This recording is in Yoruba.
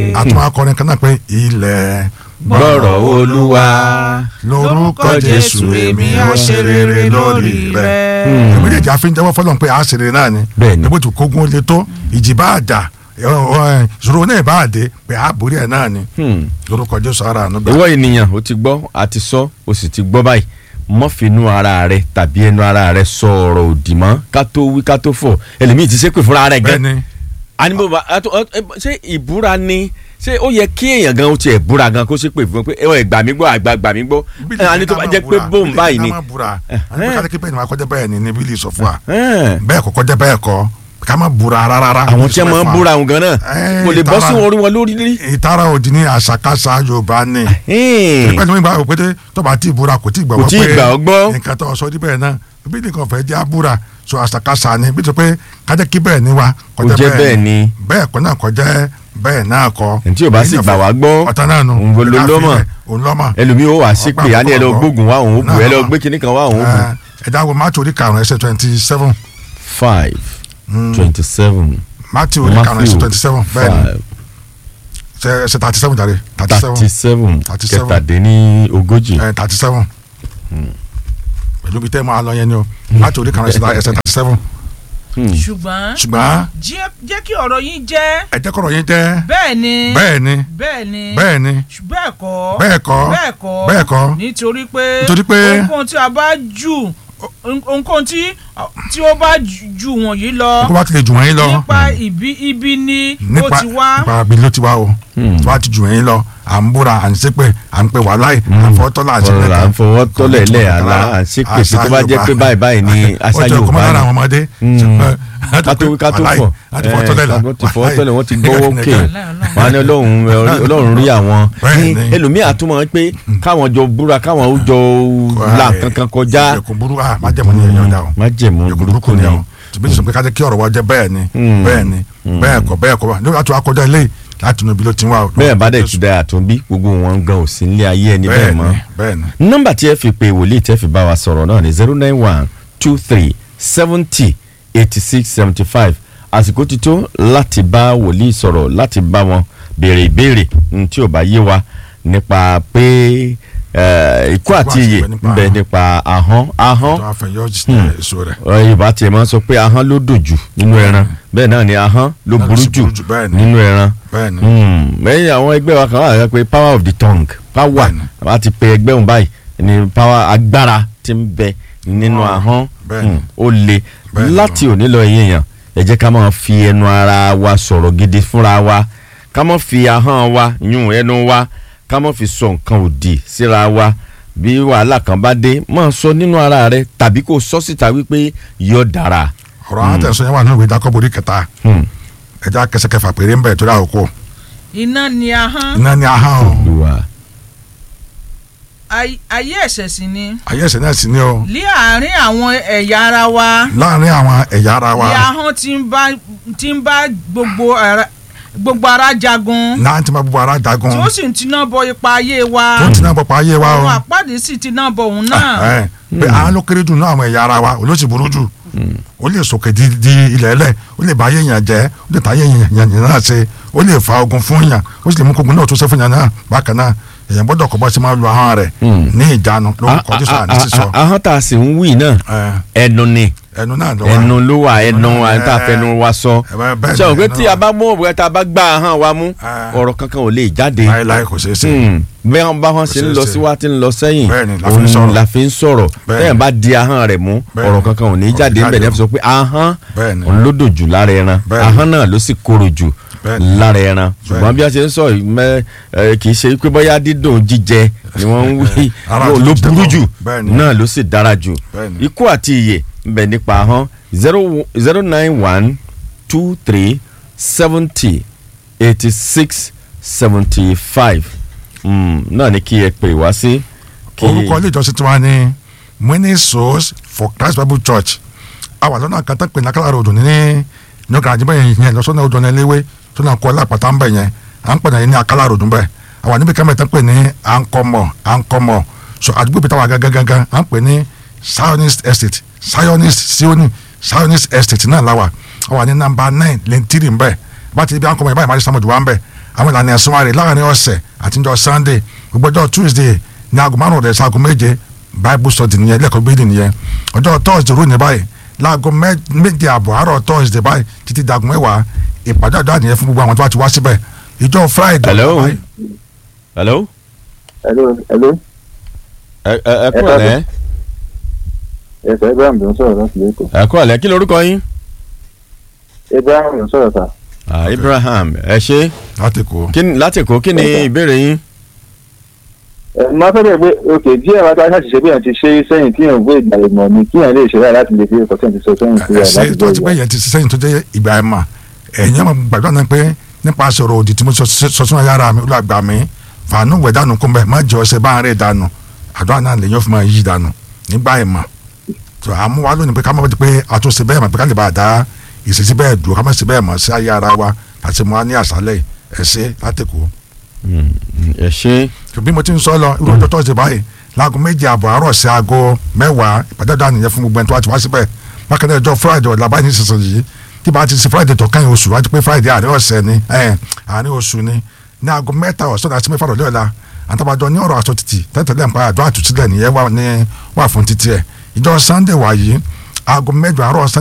àtúmọ̀ akọrin kan náà pé ilẹ̀ gbọ́rọ̀ olúwa lórúkọ jésù èmi á ṣe rere lórí rẹ. èmi lè jà fi ń jẹ́wọ́ fọlọ́n pé a ṣe rere náà ni Bẹ́ẹ̀ni. níbo tí kógun lè tó ìjì bá jà ìṣòro náà bá dé pé a borí ẹ̀ náà ni Hmm. lórúkọ jésù ara àánú gbà. ìwọ ènìyàn ó ti gbọ́ àti sọ ó sì ti gbọ́ báyìí mọ́fìnú ara rẹ tàbí ẹnu ara rẹ sọ ọ̀rọ̀ òdì mọ́ ká tó wí ká tó fọ̀ ẹlòmíì ti ṣépè fúnra rẹ̀ gan bẹ́ẹ̀ni animo ba ato ẹ ẹ, ṣé ìbúra ni ṣé ó yẹ kí èèyàn gan ó tiẹ̀ búra gan kó ṣépè fún pé ẹ gbà mí gbọ́ àgbà gbà mí gbọ́ ẹ àní tó bá jẹ́ pé bóun báyìí ni ká má búra Eh, àní pé eh. ká kí bẹ́ẹ̀ ni wàá kọjá bẹ́ẹ̀ ni ní bílí sọ fún wa Ẹn, bẹ́ẹ̀ kọ́ kọjá bẹ́ẹ̀ kọ́ ká má búra rárá. àwọn tí wọn máa ń búra òun gan náà Eh, kò lè bọ́ sí ìtara- orí wọn lórí rí. ìtara òdì ní àṣàkáṣà yorùbá ni. Ẹn, pẹ̀lú ìgbà wò pété tó bá ti búra kò tí ì gbà Kò wọ́n tí ì gbà ọ́ gbọ́. nǹkan tó sọ níbẹ̀ náà bí nìkan fẹ́ jẹ́ àbúra so àṣàkáṣà ni bí tó pé kájẹ́ kí bẹ́ẹ̀ ni wa Kò jẹ́ bẹ́ẹ̀ ni. bẹ́ẹ̀ kọ́ náà kọ́ jẹ́ bẹ́ẹ̀ náà kọ́. Ẹni tí ò bá sì gbà wá gbọ́, ọ̀tá náà nù òun ló lọ́mọ̀. òun lọ́mọ̀ ẹlòmíì ó wà sí pé a ní ẹ lọ gbógun wá òun ó bù ẹ lọ gbé kinní kan wá òun ó bù. ẹ̀dá wo matthew orí karùn-ún ẹsẹ̀ twenty seven five twenty seven matthew orí karùn-ún ẹsẹ̀ twenty seven bẹ́ẹ̀ ni five ṣe- ẹsẹ̀ thirty seven jàre thirty thirty seven seven 37. kẹtàdínní ogójì. thirty seven pẹ̀lú bí tẹ́ ẹ máa lọ yẹn ni o matthew orí karùn-ún ẹsẹ̀ thirty seven ṣùgbọ́n ṣùgbọ́n jẹ́ jẹ́ kí ọ̀rọ̀ yín jẹ́ ẹ jẹ́ kọ́rọ̀ yín jẹ́ bẹ́ẹ̀ ni bẹ́ẹ̀ ni bẹ́ẹ̀ ni bẹ́ẹ̀ ni bẹ́ẹ̀ kọ́ bẹ́ẹ̀ kọ́ bẹ́ẹ̀ kọ́ bẹ́ẹ̀ kọ́ nítorí pé Nítorí pé- ohunkóhun tí a bá jù ohunkóhun tí tí ó bá jù- jù wọ̀nyí lọ kó bá ti lè jù wọ́n yín lọ nípa ibi ibi ni ó nípa ti wá nípa bí ló ti wá o tó bá ti jù wọ́n yín lọ à ń búra à ń ṣépè à ń pè wá láì à ń fọwọ́ tọ́lá àti ọ̀rọ̀ là ń fọwọ́ tọ́lẹ̀ lẹ̀ àlá à ń ṣe pèsè tó bá jẹ́ pé báyìí báyìí ni àṣà ó jẹ́ ọkọ̀ Yorùbá mọ́lára ni. àwọn ọmọdé ká tó wí ká tó fọ̀ láti fọwọ́ tọ́lẹ̀ la wọ́n ti fọwọ́ tọ́lẹ̀ wọ́n ti gbọ́wọ́ òkè wọ́n á ní ọlọ́run ọlọ́run rí àwọn Bẹ́ẹ̀ ni. ẹlòmíì àtúmọ̀ pé káwọn jọ búra káwọn ó jọ là kankan kọjá ẹkùn burú ah má jẹ́ mọ́ ní ẹ̀yọ́ dá o má jẹ̀mú ẹkùn burúkú burúkú ni ni o tùbí sọ pé ká jẹ́ kí ọ̀rọ̀ wa jẹ́ bẹ́ẹ̀ ni Mm. bẹ́ẹ̀ ni bẹ́ẹ̀ kọ́ bẹ́ẹ̀ kọ́ wa nígbà láti wá kọjá ilé láti inú ibi ló ti wá o. bẹ́ẹ̀ bá dẹ̀ ti da àtúnbí gbogbo wọn gan ò sí nílé ayé ẹni bẹ́ẹ̀ bẹ́ẹ̀ mọ́ ni bẹ́ẹ̀ ni nọ́mbà tí ẹ fi pe wòlíì tẹ́ fi bá wa sọ̀rọ̀ náà ni zero nine one two three seventy eighty six seventy five àsìkò ti tó láti bá wòlíì sọ̀rọ̀ láti bá wọn béèrè ìbéèrè n tí ò bá yé wa nípa pé eh, ikú àti iyè ń bẹ nípa ahọ́n ahọ́n tó a fẹ́ yọ èso rẹ̀ ọ, Yorùbá tiẹ̀ máa ń sọ pé ahọ́n ló dòjù nínú ẹran bẹ́ẹ̀ náà ni ahọ́n ló Náà ló burú sì jù burú jù, bẹ́ẹ̀ ni. nínú ẹran bẹ́ẹ̀ ni Hmm, lẹ́yìn àwọn ẹgbẹ́ wa kan wà lẹ́yìn pé power of the tongue power Bẹ́ẹ̀ni. àbá ti pe ẹgbẹ́ òun báyìí ni power agbára ti ń bẹ nínú Ah, ahọ́n bẹ́ẹ̀ni. Hmm, ó le Bẹ́ẹ̀ni. láti òní lọ ẹ̀yìn èèyàn ẹ jẹ́ ká máa fi ẹnu ara wa sọ̀rọ̀ gidi fúnra wa ká máa fi ahọ́n wa yún ẹnu wa ká máa fi sọ nǹkan òdì síra wa bí wàhálà kan bá dé máa sọ nínú ara rẹ tàbí kó sọ síta wípé yóò dára. ọ̀rọ̀ àwọn tẹ̀sán yẹn wà nínú ìwé Jákọ́bù orí kẹta Hmm, ẹja kẹsẹkẹfà péré ń bẹ̀ torí àkókò iná ni ahọ́n iná ní ahọ́n o Olúwa. ay- ayé ẹ̀ṣẹ̀ sì ni ayé ẹ̀sẹ̀ náà sì ní o lé àárín àwọn ẹ̀yà ara wa láàrin àwọn ẹ̀yà ara wa ní ahọ́n tí ń bá tí ń bá gbogbo ara gbogbo ara jagun náà ti máa gbogbo ara jagun tí ó sì ń tiná bọ ipa ayé wa tó ń tiná bọ̀ pa ayé wa o ọ̀run àpáàdé sì tiná bọ òun náà ẹ pé àwọn ló kéré jù náà àwọn ẹ̀yà ara wa olóṣì burú jù ó lè sòkè di di ilẹ̀ ẹlẹ̀ ó lè bá ayé yàn jẹ́ ó lè ta ayé yàn yàn náà ṣe ó lè fa ogun fún yàn ó sì lè mú kogun náà tó ṣe fún yàn náà bákan náà èèyàn gbọ́dọ̀ kọ́ bọ́ sí máa lu ahọ́n rẹ̀ Mm. ní ìjánu lórúkọ Jésù àní sísọ A- a- a- ahọ́n tá a sì ń wí náà ẹ, ẹnu ni ẹnu náà lọ wá ẹnu ló wà ẹnu náà, à ń tà ẹ, fẹnu wa sọ ẹ, bẹ́ẹ̀- bẹ́ẹ̀ ṣé o ni, pé ẹnu tí náà. a bá mú òbí tá a bá gbá ahọ́n wa mú Ẹ. ọ̀rọ̀ kankan ò lè jáde láéláé kò ṣeé ṣe Hmm. bẹ́ẹ̀ wọn bá wọn ṣe ń ṣeé lọ ṣe. síwá tí ń lọ sẹ́yìn Bẹ́ẹ̀ ni, la fi ń òun sọ̀rọ̀. la fi ń sọ̀rọ̀ Bẹ́ẹ̀ bẹ́ẹ̀ ni. bá di ahọ́n rẹ̀ mú Bẹ́ẹ̀ ọ̀rọ̀ ni. kankan ò ní Ọ̀rọ̀ jáde ńbẹ̀ ní jáde ẹ fi sọ pé ahọ́n Bẹ́ẹ̀ ni. òun ló dòjù lára ẹran Bẹ́ẹ̀ ni. ahọ́n náà ló sì korò jù Bẹ́ẹ̀ ni. lára ẹran ṣùgbọ́n ni. bí a ṣe ń sọ yìí mẹ́ ẹ, kì í ṣe pé bóyá dídùn jíjẹ ni wọ́n ń wí Ara ló tó ló jíjẹ burú kọ́. jù Bẹ́ẹ̀ ni. náà ló sì dára jù Bẹ́ẹ̀ ni. ikú àti ìyè ń bẹ nípa ahọ́n zero zero nine one two three seventy eighty six seventy five náà ni kí ẹ pè wá sí. kí- orúkọ ilé ìjọsìn tiwa ní winning souls for Christ Bible Church àwa lọ́nà kan tó pè ní akálàrò odò ní ní ọkàn àjíbẹ̀ yẹn lọ́sọ́nà odò ní eléwé tó náà kọ́ lápáta ń bẹ̀ yẹn à ń pè ní akálàrò odò ń bẹ̀ àwa níbi kẹ́mẹ́ tó pè ní àǹkọ́mọ̀ àǹkọ́mọ̀ so àdúgbò bí táwa gangan à ń pè ní Zionist Estate Zionist Sioni Zionist Estate náà láwa àwa ní nàmbà nine lẹ́ntìrì ń bẹ̀ bá ti di bí àǹkọ́mọ̀ yẹn báyìí máa ṣe sàmójú wa ń bẹ̀ àwọn ìlànà ẹ̀sìn wa rè láàrin ọ̀sẹ̀ àtijọ́ sunday gbogbo ọjọ́ tuesday ní aago márùn rẹ̀ sago méje bible study nìyẹn lẹ́kọ̀ọ́ gbé nìyẹn ọjọ́ thursday rò ní báyìí láago mẹ́- méje àbọ̀ àárọ̀ thursday báyìí títí dagun mẹ́wàá ìpàdé àdúrà nìyẹn fún gbogbo àwọn tó bá ti wá síbẹ̀ ìjọ friday Hello? báyìí, hello hello hello ẹ ẹ ẹ kúrò lẹ́ ẹsẹ ibrahim ló ń sọ̀rọ̀ láti lẹkọọ ẹ kúrò lẹ́ kí lorúkọ yín. ibrahim ló ń sọ̀rọ̀ sà Ah, Ibrahim ẹ ṣe láti kó kí ni- láti kó kí ni ìbéèrè yín. ẹ máa fẹ́ bẹ̀ pé òkè díẹ̀ wá tá a ṣàṣìṣe bí yẹn ti ṣe é sẹ́yìn tí yẹn gbé ìgbà ìmọ̀ ni kí yẹn lè ṣe báyìí láti lè fi ẹ̀kọ́ sẹ́yìn ti sọ sẹ́yìn sí ẹ̀ ẹsẹ láti tó gbé ti pé ìgbà. yẹn ti sẹ́yìn tó jẹ́ ìgbà ẹ̀ mà ẹ̀yìn ọmọ gbàdúrà náà pé nípa sọ̀rọ̀ òdì tí mo sọ sọ sínú ayára mi olùgbà mi fàánù wẹ̀ dànù kún bẹ́ẹ̀ má jẹ́ ọsẹ bá ń rẹ̀ dànù àdúrà náà lè yàn fún mi yí dànù nígbà ẹ̀ mà tó àmú wa lónìí pé ká má bàa di pé àtúnṣe bẹ́ẹ̀ mà pé ká lè bá a dá ìṣesí bẹ́ẹ̀ dùn ká má ṣe bẹ́ẹ̀ mọ̀ sí ayára wa àti mo wá ní àṣálẹ̀ ẹ̀ṣẹ́ láti kú Mm, mm, ẹ ṣe bí mo ti ń sọ lọ irú ọjọ́ tọ́sí báyìí láago méje àbọ̀ àárọ̀ sí aago mẹ́wàá ìpàdé àdá nìyẹn fún gbogbo ẹni tó wá ti wá síbẹ̀ bákan náà ọjọ́ friday ọ̀la báyìí nísinsìnyí yìí tí bá ti ṣe friday tó kẹ́yìn oṣù wájú pé friday àárín ọ̀sẹ̀ ni ẹ̀ àárín oṣù ni ní aago mẹ́ta ọ̀sán àti mẹ́fà rọ̀lẹ́ ọ̀la àtàbàjọ ní ọ̀rọ̀ aṣọ títì tẹ́tẹ̀lẹ́ nípa àdó àtúntílẹ̀ nìyẹn wà ní wà fún títí ẹ̀ ìjọ sunday wà yìí aago mẹ́jọ àárọ̀ sunday